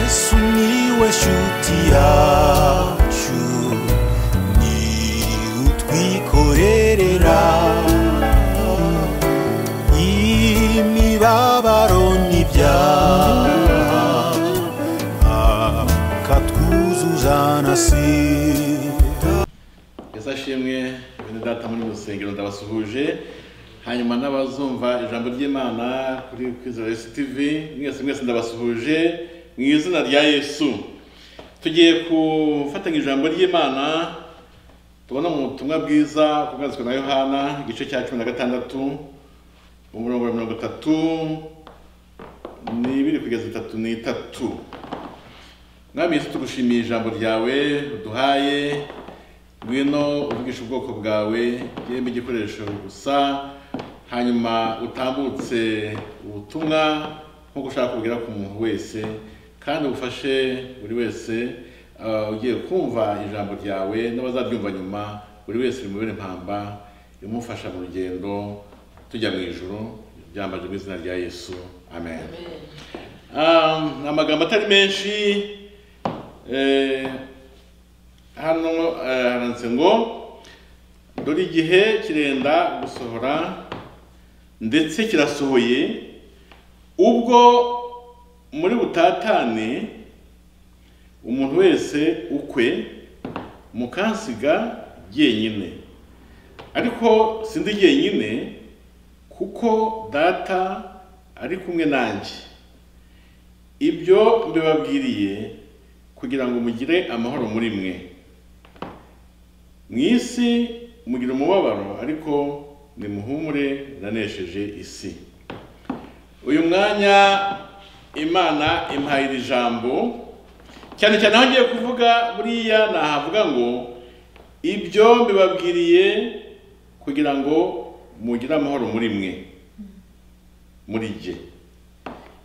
Sumiłeś utiaciu Ni utwikorerera Imibabaro n'ibyaha Akatwuzuza na sida ese ashimwe bene data muri rusengero ndabasuhuje hanyuma n'abazumva ijambo ry'imana kuri kwizera esi tivi mwese mwese ndabasuhuje mu izina rya yesu tugiye gufatanya ijambo ry'imana tubona mu butumwa bwiza kubwazwa na yohana igice cya cumi na gatandatu umurongo wa mirongo itatu n'ibiri kugeza itatu n'itatu mwami yesu tugushimiye ijambo ryawe uduhaye ngwino uvugisha ubwoko bwawe yemwe igikoresho gusa hanyuma utambutse ubutumwa nk'uko ushaka kubwira ku muntu wese kandi ufashe buri wese ah, ugiye kumva ijambo ryawe n'abazaryumva nyuma buri wese rimubere impamba rimufasha mu rugendo tujya mu ijoro byambaje mu izina rya yesu amen, Ah, ni amagambo atari menshi eh, hano eh, haranditse ngo dore igihe kirenda gusohora ndetse kirasohoye ubwo muri butatane umuntu wese ukwe mukansiga jyenyine ariko sindi jyenyine kuko data ari kumwe nanjye ibyo mbibabwiriye kugira ngo mugire amahoro muri mwe mu isi mugira umubabaro ariko nimuhumure nanesheje isi uyu mwanya imana impaye iri jambo cyane cyane aho ngiye kuvuga buriya nahavuga ngo ibyo mbibabwiriye kugira ngo mugire amahoro muri mwe muri jye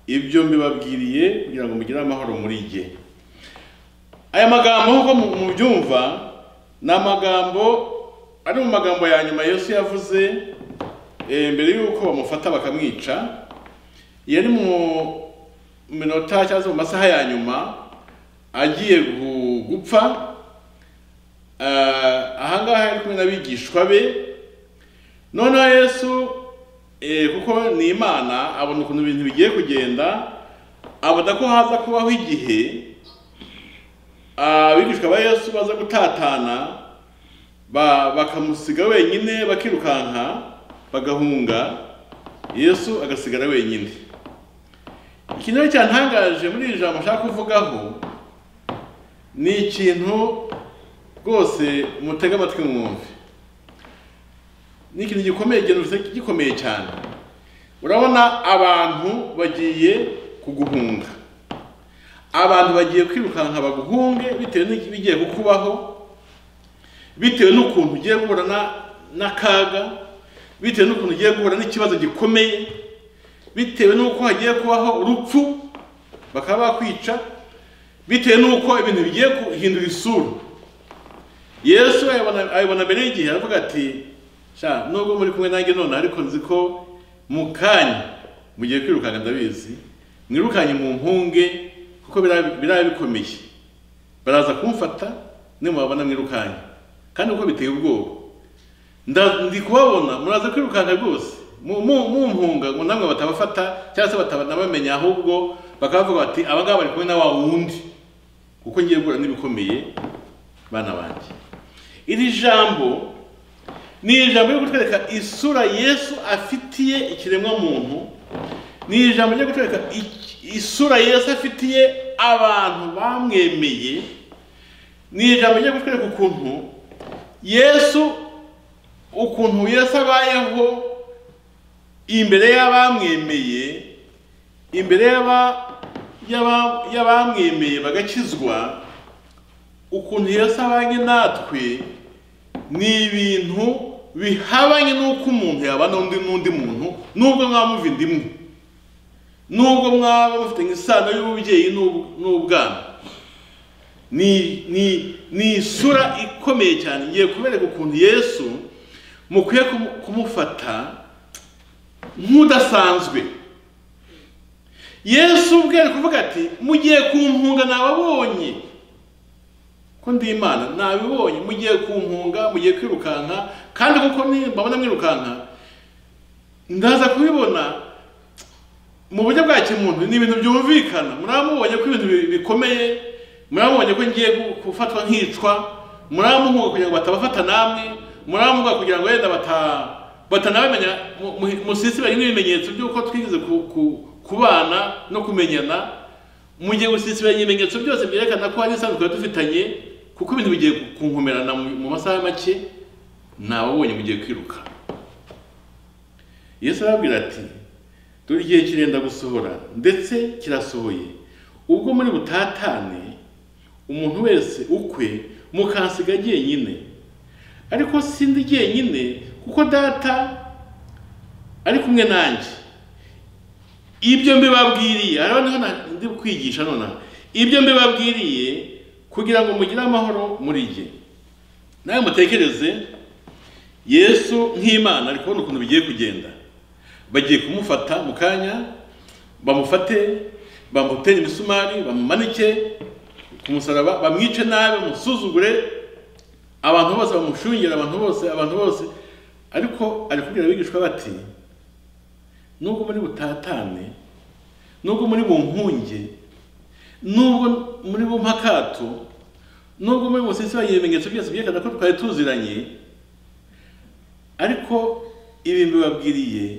ibyo mbibabwiriye kugira ngo mugire amahoro muri jye aya magambo nk'uko mu- mubyumva ni amagambo ari mu magambo ya nyuma yesu yavuze eh, mbere y'uko bamufata bakamwica yari mu minota cyangwa se mu masaha ya nyuma agiye gu- gupfa Ah, ahangaha yari kumwe n'abigishwa be noneho yesu eh, kuko ni imana abona ukuntu ibintu bigiye kugenda abona ko haza kubaho igihe abigishwa ba yesu baza gutatana ba- bakamusiga wenyine bakirukanka bagahunga yesu agasigara wenyine ikintu rero cyantangaje muri iri jambo nshaka kuvugaho ni ikintu rwose mutega amatwi mwumve ni ikintu gikomeye genuse gikomeye cyane urabona abantu bagiye kuguhunga abantu bagiye kwirukanka baguhunge bitewe n'ibigiye kukubaho bitewe n'ukuntu ugiye guhura na- n'akaga bitewe n'ukuntu ugiye guhura n'ikibazo gikomeye bitewe n'uko hagiye kubaho urupfu bakaba bakwica bitewe n'uko ibintu bigiye guhindura isura yesu ayibona- ayibona mbere y'igihe aravuga ati sha nubwo muri kumwe nanjye none ariko nzi ko mu kanya mugiye kwirukanka ndabizi mwirukanye mu mpunge kuko biraba biraba bikomeye baraza kumfata nimubabona mwirukanye kandi uko biteye ubwoba Nda- ndi kubabona muraza kwirukanka rwose mu- mu- mumpunga ngo namwe batabafata cyangwa se batanabamenya ahubwo bakavuga bati aba ngaba bari kumwe na wa wundi kuko ngiye guhura n'ibikomeye bana banjye iri jambo ni ijambo ryo kutwereka isura yesu afitiye ikiremwa muntu ni ijambo ryo kutwereka iki- isura yesu afitiye abantu bamwemeye ni ijambo ryo kutwereka ukuntu yesu ukuntu yesu abayeho imbere y'abamwemeye imbere y'aba- y'aba- y'abamwemeye bagakizwa ukuntu yesu abanye natwe ni ibintu bihabanye n'uko umuntu yabana undi n'undi muntu nubwo mwaba muva inda imwe nubwo mwaba mufitanye isano y'ububyeyi n'ub- n'ubwana ni ni ni isura ikomeye cyane ngiye kubereka ukuntu yesu mukwiye kumu- kumufata nk'udasanzwe yesu ubwe ari kuvuga ati mugiye kumpunga nababonye ko ndi imana nabibonye mugiye kumpunga mugiye kwirukanka kandi kuko ni- mbabona mwirukanka ndaza kubibona mu buryo bwa kimuntu ni ibintu byumvikana muramubonye ko ibintu bi- bikomeye muramubonye ko ngiye gu- gufatwa nkicwa muramuhuga kugira ngo batabafata namwe muramuhuga kugira ngo wenda bata batanabimenya mu- mu- musisibanye n'ibimenyetso by'uko twigeze ku- ku- kubana no kumenyana mu gihe gusisibanya ibimenyetso byose byerekana ko hari isanzwe tuba dufitanye kuko ibintu bigiye kunkomerana mu mu masaha make nababonye mugiye kwiruka yesu arababwira ati dore igihe kirenda gusohora ndetse kirasohoye ubwo muri butatane umuntu wese ukwe mukansiga jyenyine ariko sindi jyenyine kuko data ari kumwe nanjye ibyo mbibabwiriye araba niho na- ndi kwigisha nonaha ibyo mbibabwiriye kugira ngo mugire amahoro muri jye nawe mutekereze yesu nk'imana ari kubona ukuntu bigiye kugenda bagiye kumufata mu kanya bamufate bamutere imisumari bamumanike ku musaraba bamwice nabi bamusuzugure abantu bose bamushungere abantu bose abantu bose ariko ari kubwira abigishwa bati nubwo muri butatane nubwo muri bunkunge nubwo muri bumpakato nubwo muri busesibanye ibimenyetso byose byerekana ko twari tuziranye ariko ibi mbibabwiriye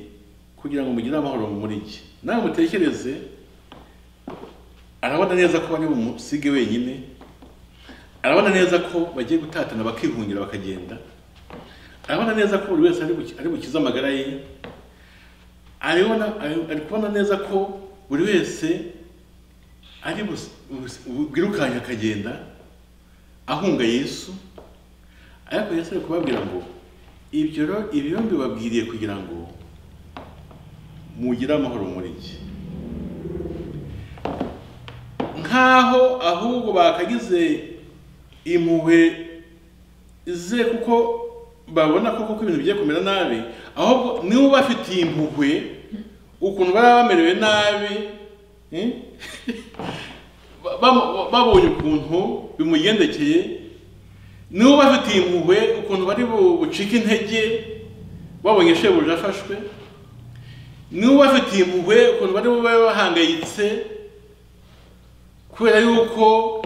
kugira ngo mugire amahoro muri jye nawe mutekereze arabona neza ko bari bumusige wenyine arabona neza ko bagiye gutatana bakihungira bakagenda arabona neza ko buri wese ari buki- ari bukize amagara ye aribona ari- ari kubona neza ko buri wese ari bus- bus- bwirukanye akagenda ahunga yesu ariko yesu ari kubabwira ngo ibyo rero ibi rero mbibabwiriye kugira ngo mugire amahoro muri njye nk'aho ahubwo bakagize impuhwe ze kuko babona ko kuko ibintu bigiye kumera nabi ahubwo niba bafitiye impuhwe ukuntu baba bamerewe nabi eh? Ba- ba- babonye ukuntu bimugendekeye niba bafitiye impuhwe ukuntu bari bu- bucike intege babonye shebuja afashwe niba bafitiye impuhwe ukuntu bari bube bahangayitse kubera yuko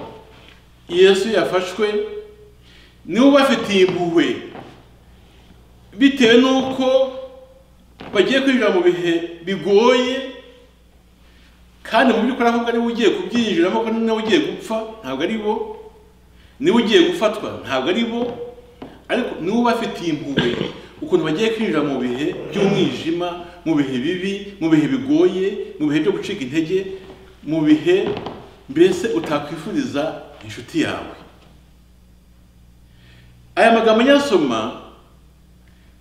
yesu yafashwe niba ubafitiye impuhwe bitewe n'uko bagiye kwinjira mu bihe bigoye kandi mu by'ukuri ahubwo ari we ugiye kubyinjiramo ko niwe ugiye gupfa ntabwo ari bo niwe ugiye gufatwa ntabwo ari bo ariko niwe ubafitiye impuhwe ukuntu bagiye kwinjira mu bihe by'umwijima mu bihe bibi mu bihe bigoye mu bihe byo gucika intege mu bihe mbese utakwifuriza inshuti yawe aya magambo nyasoma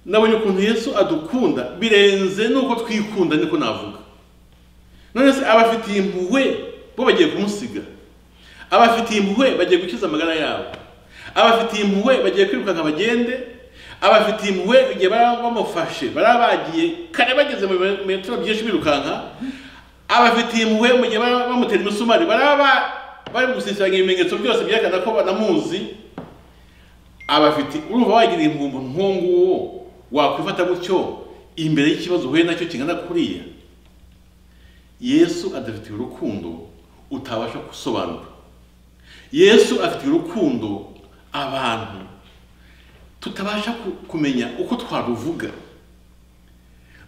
nabonye ukuntu yesu adukunda birenze nuko twikunda niko navuga none se abafitiye impuhwe bo bagiye kumusiga abafitiye impuhwe bagiye gukiza amagara yabo abafitiye impuhwe bagiye kwirukanka bagende abafitiye impuhwe igihe baba bamufashe baba bagiye kare bageze mu bimetero byinshi birukanka abafitiye impuhwe mu gihe baba bamutera imisumari baba bari gusisiranya ibimenyetso byose byerekana ko banamuzi abafite urumva wagira impumbu nk'uwo wakwifata gutyo imbere y'ikibazo uhuye nacyo kingana kuriya yesu adafitiye urukundo utabasha gusobanura yesu afitiye urukundo abantu tutabasha ku- kumenya uko twaruvuga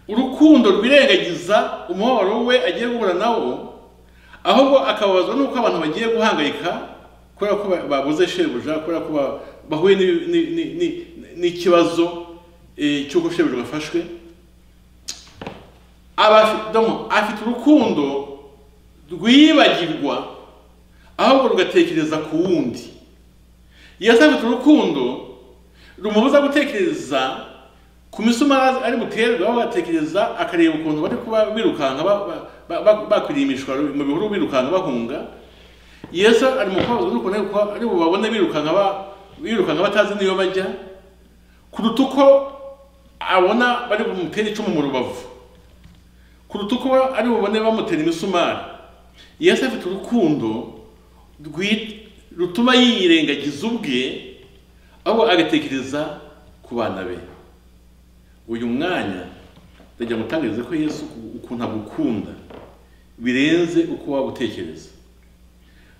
urukundo rwirengagiza umubabaro we agiye guhura nawo ahubwo akababazwa n'uko abantu bagiye guhangayika kubera ko ba- babuze shebuja kubera ko ba- bahuye n'ibi- ni- ni- ni- n'ikibazo eh, cy'uko shebuja afashwe Aba afi- donc, afite urukundo rwibagirwa ahubwo rugatekereza ku wundi yesu afite urukundo rumubuza gutekereza ku misumari ari buterwe aho batekereza akareba ukuntu bari kuba birukanka ba- ba- ba- ba- bakwiriye imishwaro mu bihuru birukanka bahunga yesu ari mu kubabuza n'ukuntu ari kuba- ari bubabone birukanka ba- birukanka batazi n'iyo bajya kuruta uko abona bari bumutere icumu mu rubavu kuruta uko ba- ari bubone bamutera imisumari yesu afite urukundo rwi- rutuma yirengagiza ubwe ahubwo agatekereza ku bana be uyu mwanya ndagira ngo utangarize ko yesu ukuntu agukunda birenze uko waba utekereza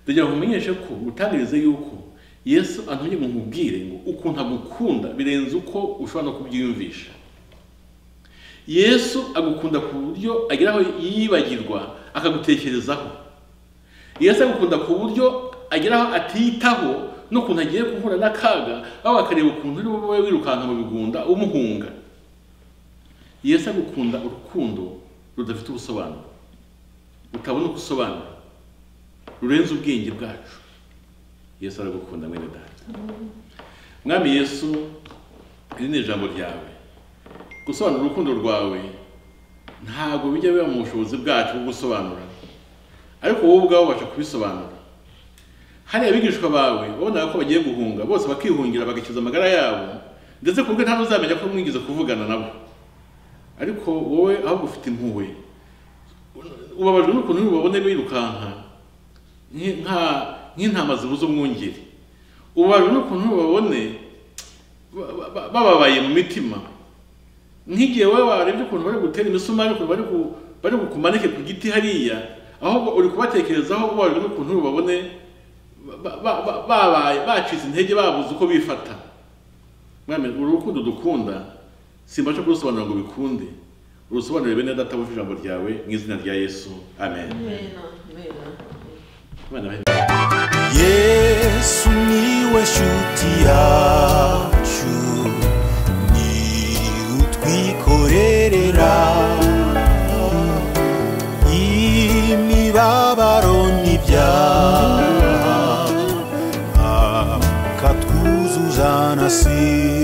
ndagira ngo umenyeshe ko utangarize yuko yesu antumye ngo nkubwire ngo ukuntu agukunda birenze uko ushobora no kubyiyumvisha yesu agukunda ku buryo agera aho yibagirwa akagutekerezaho yesu agukunda ku buryo agera aho atitaho n'ukuntu agiye guhura n'akaga aho akareba ukuntu uri wowe wirukanka mu bigunda umuhunga yesu agukunda urukundo rudafite ubusobanuro utabona uko usobanura rurenze ubwenge bwacu yesu aragukunda mwene data mwami yesu iri ni ijambo ryawe gusobanura urukundo rwawe ntabwo bijya biba mu bushobozi bwacu bwo gusobanura ariko wowe ubwawe ubasha kubisobanura hariya abigishwa bawe wabonaga ko bagiye guhunga bose bakihungira bagakiza amagara yabo ndetse ku bwe nta n'uzamenya ko mwigeze kuvugana nabo ariko wowe ahubwo ufite impuhwe ubabajwe n'ukuntu ubabone birukanka nk- nka- nk'intama zibuze umwungeri ubabajwe n'ukuntu babone bababaye mu mitima nk'igihe wowe warebye ukuntu bari gutera imisumari ukuntu bari ku- bari bukumanike ku giti hariya ahubwo uri kubatekerezaho ubabajwe n'ukuntu babone ba- ba- ba- babaye bacitse intege babuze uko bifata mwami uru rukundo dukunda simbasha kurusobanura ngo bikunde urusobanurire bene data wuje ijambo ryawe mu izina rya yesu amen Amen. Amen. Imana ibahe yesu niwe shuti yacu ni utwikorerera imibabaro n'ibyaha akatwuzuza na si